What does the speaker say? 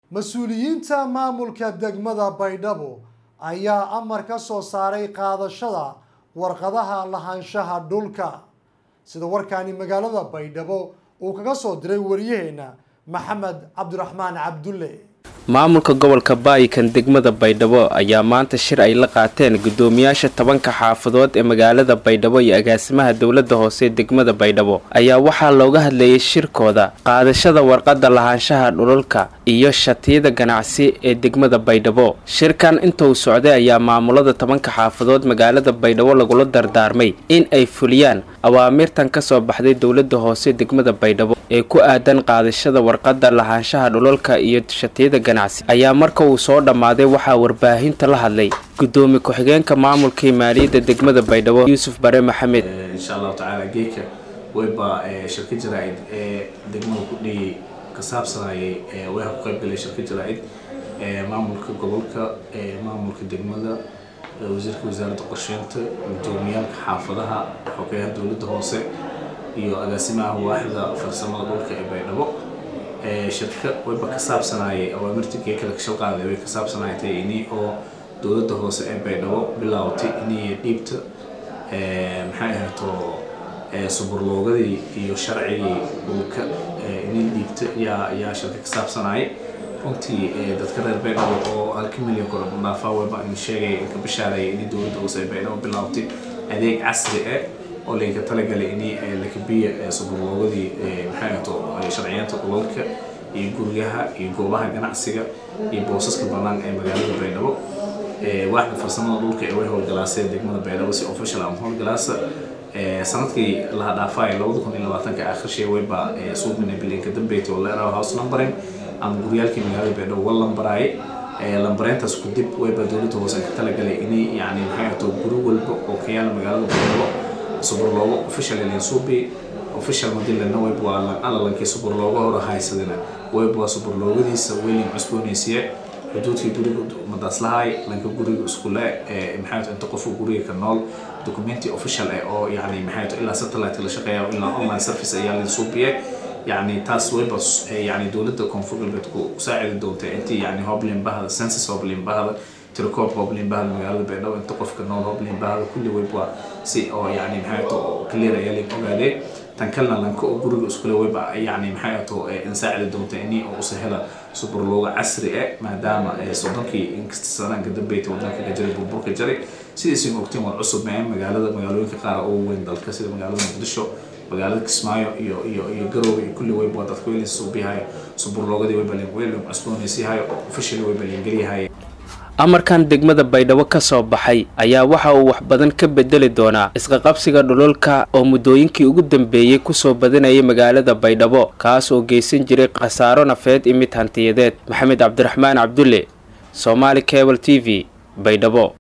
mas-uuliyiinta maamulka degmada baydhabo ayaa amar ka soo saaray qaadashada warqadaha lahaanshaha dhulka sida warkaani magaalada baydhabo uu kaga soo diray wariyaheena maxamed cabdiraxmaan cabdulle maamulka gobolka baayikan degmada baydhabo ayaa maanta shir ay la qaateen guddoomiyaasha tobanka xaafadood ee magaalada baydhabo iyo agaasimaha dowlada hoose degmada baydhabo ayaa waxaa looga hadlayay shirkooda qaadashada warqada lahaanshaha dhulalka iyo shatiyada ganacsi ee degmada baydhabo shirkan intuu socday ayaa maamulada tobanka xaafadood magaalada baydhabo lagula dardaarmay in ay fuliyaan awaamirtan kasoo baxday dowlada hoose degmada baydhabo ee ku aadan qaadashada warqada lahaanshaha dhulalka iyo shatiyada ganacsi ayaa marka uu soo dhammaaday waxaa warbaahinta la hadlay gudoomiye ku-xigeenka maamulkii maaliyadda degmada baydhabo yuusuf bare maxamed insha allahu tacaala geedka wayba shirka jaraa-id ee degmada ku dhiyey ka saabsanayay way ku qaybgalay shirka jaraa-id maamulka gobolka maamulka degmada wasiirka wasaaradda qorsheynta gudoomiyaalka xaafadaha xogeyaha dowladda hoose iyo agaasimaha waaxda farsamada dhulka ee baydhabo shirka wayba ka saabsanayay awaamirta geekala kashal qaaday way ka saabsanaytay ini oo dowladda hoose ee baydhabo bilaawtay inay dhiibta maxay ahayto suburloogadii iyo sharcigii dhulka inay dhiibta yaa yaa shirka ka saabsanayay runtii dadka reer baydhabo oo halka milyan kor dhaafaa wayba in sheegay inka bashaareeyay inay dowladda hoose ee baydhabo bilaawtay adeeg casri ah oo laynka talagalay in lakabiya suburloogadii maxay ahayto sharciyeenta dhulalka iyo guryaha iyo goobaha ganacsiga iyo boosaska bannaan ee magaalada baydhabo waaxda farsamada dhulka ee way howlgalaaseen degmada baydhabo si official ama howlgalaasa sanadkii laha dhaafay labada kun iyo labaatanka akhirshee wayba suubina bilinka dambeyti oo leeraha house numbering ama guryaalkii magaalada baydhabo waa lambaraayay lambareyntaas ku dib wayba dowladda hoose ka talagalay inay yani maxay ahto guri walba oo ka yaala magaalada baydhabo suburloogo official ilinsuubi official madilana web waa alalankii suburloogo hore haysadina web waa suburloogadiisa weylin cusboonaysiye xuduudkii guriga madaaslahay lanka guriga iskule maxay inta qofka guriga ka nool documenti official eh oo yani maxay ilaa satellite la shaqeeya ilaa online service ayaa linsuubiye يعني تاس ويبس يعني دولة كونفور بتكو ساعد دولة أنت يعني هوبلين بهذا سنسس هوبلين بهذا تركوب هوبلين بهذا مقالة بينه وأنت قف كنول هوبلين بهذا كل ويبوا سي أو يعني محيطه كل ريالي كوغادي تنكلنا لنكو جروج اسكول ويبا يعني محيطه نساعد دولة إني أو سهلة سوبر لوغا عصري ما دام صدقي انكستسانا قد بيت ودنك جري بوبورك جري سيدي سين وقتين والعصب معين مقالة مقالوين كقارة أو وين دالك سيدي مقالة مقدشو magaalada kismaayo iyo iyo iyo garoowe iyo kulli wayba dadka weylin suubihayo suburloogadii wayba weylin cusboonaysiihayo officially wayba liingeliyahaye amarkan degmada baydhabo ka soo baxay ayaa waxa uu wax badan ka bedeli doonaa isqaqabsiga dhululka oo muddooyinkii ugu dambeeyey kusoo badanayay magaalada baydhabo kaas oo geysan jiray khasaaro nafeed iyo mid hantiyadeed maxamed cabdiraxmaan cabdulle somaali cable t v baydhabo